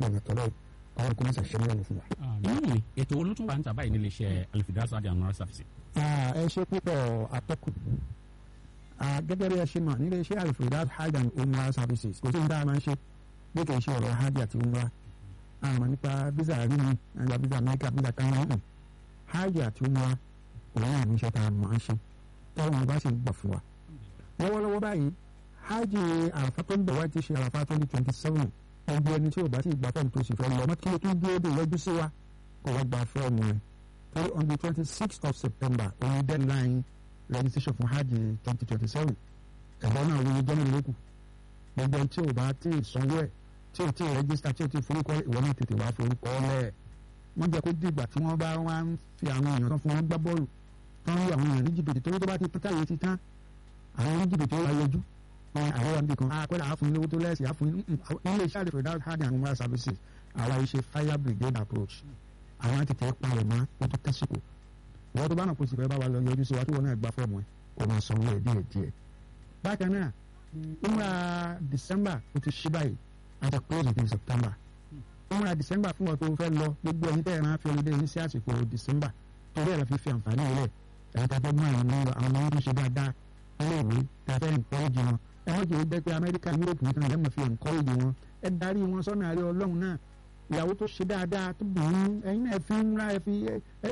sójú ọ̀nà tọ́lọ́ ọ̀rọ̀ kò ní sàṣẹ́ nílẹ̀ fún wa. nínú ètò olótún wa ń tà báyìí nílé iṣẹ́ alifidasa adi annual service. ẹ ṣe púpọ̀ atọ́kùn gẹ́gẹ́ bí ẹ ṣe mọ̀ nílé iṣẹ́ alifredas hajj and umrah services kò sí ní dáa máa ń ṣe bí kì í ṣe ọ̀rọ̀ hajj àti umrah àmọ́ nípa visa rí mi nípa visa mẹ́kà visa kan náà hajj àti umrah òun náà ní iṣẹ́ tá a máa ń ṣe tọ́wọ́n wọn bá sì ń gbà fún wa. lọ́wọ́lọ́wọ́ báyìí hajj àràfà tó ń bọ̀ wá ti ṣe àràfà twenty twenty seven ẹgbẹ́ ẹni tí ò bá sì gbà fọ́ọ̀mù tó sì fẹ́ lọ mọ́tò tó dúró dé yọjú sí wa kó wá gba fọ́ọ̀mù rẹ̀ torí on the twenty sixth of september òun deadline registration fún hajj twenty twenty seven ẹ̀gbọ́n náà wọ́n jẹ́ mẹ́rin lókù gbogbo ẹni tí ò bá tí ì sanwó ẹ̀ tí ò tí ì register tí ò tí ì forúkọ ìwọ náà tètè wá forúkọ lẹ̀ wọ́n jẹ́ kó dìgbà tí wọ́n bá wá ń fi àwọn èèyàn tán fún wọn gbá bọ́ọ̀lù tán ń lu àwọn èèyàn ní jìbìtì torí tó bá ti pín táyé ti tán àwọn ní jìbìtì ó wá yọjú àwọn wa nìkan akọ́lá àfún ní owó tó lẹ́sìn àfún ní ilé iṣẹ́ àdìfẹ́ without hard and moral services àwa iṣẹ́ fire brigade approach àwọn tètè palẹ̀ mọ́ ó tó tẹ́sìkò wọ́n tó bá náà kó sì fẹ́ bá wa lọ yọjú sí wa tí wọ́n náà gbá fọ́ọ̀mù ẹ̀ kò máa sanwó ẹ̀ díẹ̀ díẹ̀. bákan náà umra december ó ti ṣí báyìí àti close in september umra december fún wọn tó fẹ́ lọ gbogbo ẹ̀yin tẹ́ ẹ̀ máa fi ọlọ́dẹ yín sí àsìkò december torí ẹ̀ lọ fi fi àǹfààní rẹ̀ ẹ̀yin tá a fẹ́ mú àwọn ọmọ àwọn ọmọ tó ṣe dáadáa iléèwé tá a fẹ́ encourage wọn ẹ wọ́n jẹ́ jẹ́ pé amẹ́ríkà europe nìkan lẹ́mọ̀ fi encourage wọn ẹ darí wọn sọ́nà àárẹ̀ ọlọ́run náà ìyàwó tó ṣe dáadáa tó bùn ún ẹ̀yin náà ẹ fi ń ra ẹ fi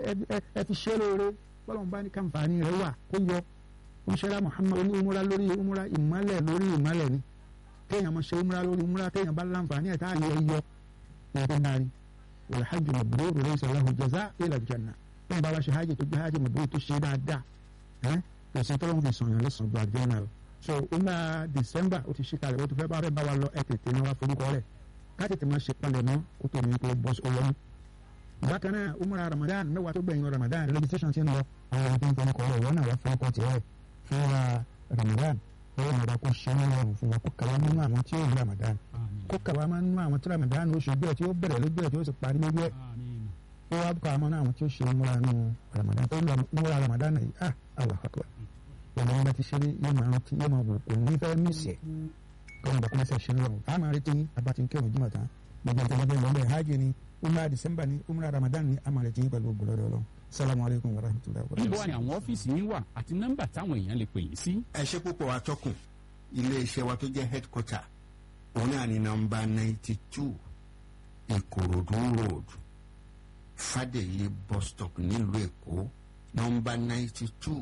ẹ fi ṣe lóore bọ́lọ́run bá ní kàǹfààní rẹ̀ wà kó yọ oníṣẹ́lá muhammad oní umura lórí umura ìmọ̀lẹ̀ lórí ìmọ̀lẹ̀ ni téèyàn máa ṣe umura lórí umura téèyàn bá láǹfààní ẹ̀ tá a yẹ yọ ẹ̀ tó darí wal hajj mabrur laysa lahu jazaa illa al-janna bẹ́ẹ̀ bá wá ṣe hajj tó gbé hajj mabrur tó ṣe dáadáa ẹ̀ pèsè tọ́lọ́run fi sàn yàn lẹ́sàn-án ju àjẹ́ náà lọ so umra december ó ti ṣe kalẹ̀ ó ti fẹ́ bá fẹ́ bá wa lọ ẹ tètè ní wa forúkọ rẹ̀ ká tètè máa ṣe palẹ̀ mọ́ kó tó ní kó bọ́ sí owó ní. bákan náà umra ramadan mẹ́wàá tó gbẹ̀yìn ramadan registration ti ń lọ àwọn ọmọ tó ń forúkọ rẹ̀ wọ́n náà wá forúkọ tiẹ̀ fún wa ramadan lọ́wọ́ náà kó ṣe ní ọrùn fún wa kó kàwá nínú àwọn tí ó rí ramadan kó kàwá máa nínú àwọn tí ramadan oṣù bẹ́ẹ̀ tí ó bẹ̀rẹ̀ lójú ẹ̀ tí ó sì parí lójú ẹ̀ kó wá kàwá máa nínú àwọn tí ó ṣe umra nínú ramadan tó ń lọ umra ramadan yìí ah allah akbar ọmọ wọn bá ti ṣeré yóò máa rántí yóò máa wò kò ní fẹ́ mísì ẹ̀ kọ́ ọ̀nà bàkúnmẹ́sẹ̀ ṣe ń lọ́wọ́ a máa retí abati kẹwọn jùmọ̀ tán gbogbo ìjọba bẹ́ẹ̀ lọ́wọ́ hajj ni umrah december ni umrah ramadan ni a máa retí pẹ̀lú ògbólọ́dọ̀ ọlọ́run salamu alaykum wa rahmatulahi wa níbo ni àwọn ọ́fíìsì yín wà àti nọ́mbà táwọn èèyàn lè pè yín sí. ẹ ṣe púpọ̀ atọ́kùn iléeṣẹ́ wa tó jẹ́ headquarter òun náà ní nọ́mbà ninety two ìkòròdú road fàdèyí bus stop nílùú èkó nọ́mbà ninety two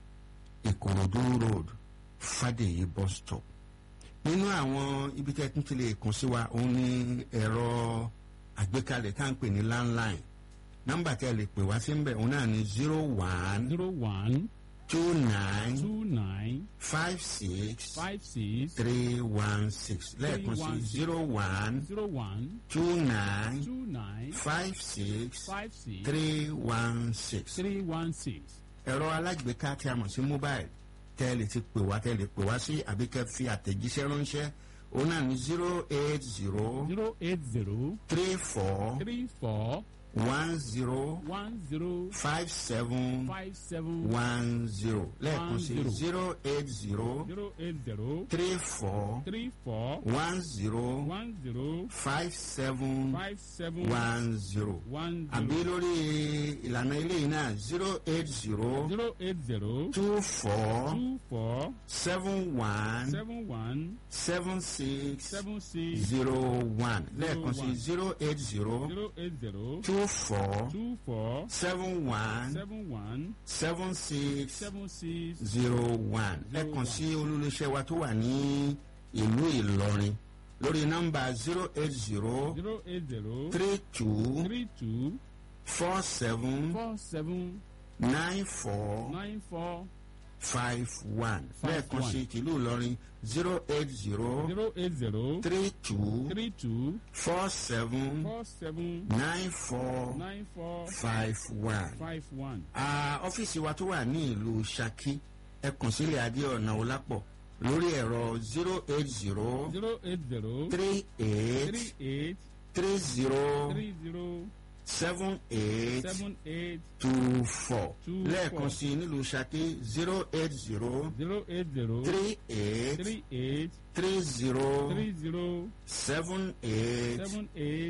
ìkòròdú road fàdèyí bus stop nínú àwọn ibi tẹ́ tún ti lè kàn sí wa òun ní ẹ̀rọ àgbékalẹ̀ tá à ń pè ní landline nọ́mbà tẹ́ lè pè wá sí ń bẹ̀ òun náà ní zero one zero one two nine two nine five six five six three one six lẹ́ẹ̀kan sí zero one zero one two nine two nine five six five six three one six three one six. ẹ̀rọ alágbèéká tí a mọ̀ sí mobile tẹ́ ẹ lè ti pè wá tẹ́ ẹ lè pè wá sí àbí kẹ́ fi àtẹ̀jíṣẹ́ ránṣẹ́ òun náà ní zero eight zero zero eight zero three four three four one zero one zero five seven five seven one zero lẹ́ẹ̀kan sí One zero. zero eight zero zero eight zero three four three four one zero one zero five seven five seven one zero one àbí zero lórí ìlànà eléyìí náà zero eight zero zero eight zero two four two four seven one seven one seven six seven six zero one lẹ́ẹ̀kan sí one. zero eight zero zero eight zero two four two four seven one seven one seven six seven six zero one lẹ́ẹ̀kan sí olólùṣẹ́ wa tó wà ní ìlú Ìlọrin lórí nọ́mbà zero eight zero zero eight zero three two three two four seven four seven nine four nine four five one Five lẹ́ẹ̀kan one. sí tìlú Ìlọrin zero eight zero zero eight zero three two three two four seven four seven nine four nine four five one. five one. Ah, ọ́fíìsì wa tó wà ní ìlú Ṣakí ẹ kàn sílẹ̀ adé ọ̀nà Ọlápọ̀ lórí ẹ̀rọ zero eight zero zero eight zero three eight three eight three zero three zero seven eight seven eight two four Two lẹ́ẹ̀kan four. sí i nílùú Ṣakí zero eight zero zero eight zero three eight three eight three zero three zero seven eight seven eight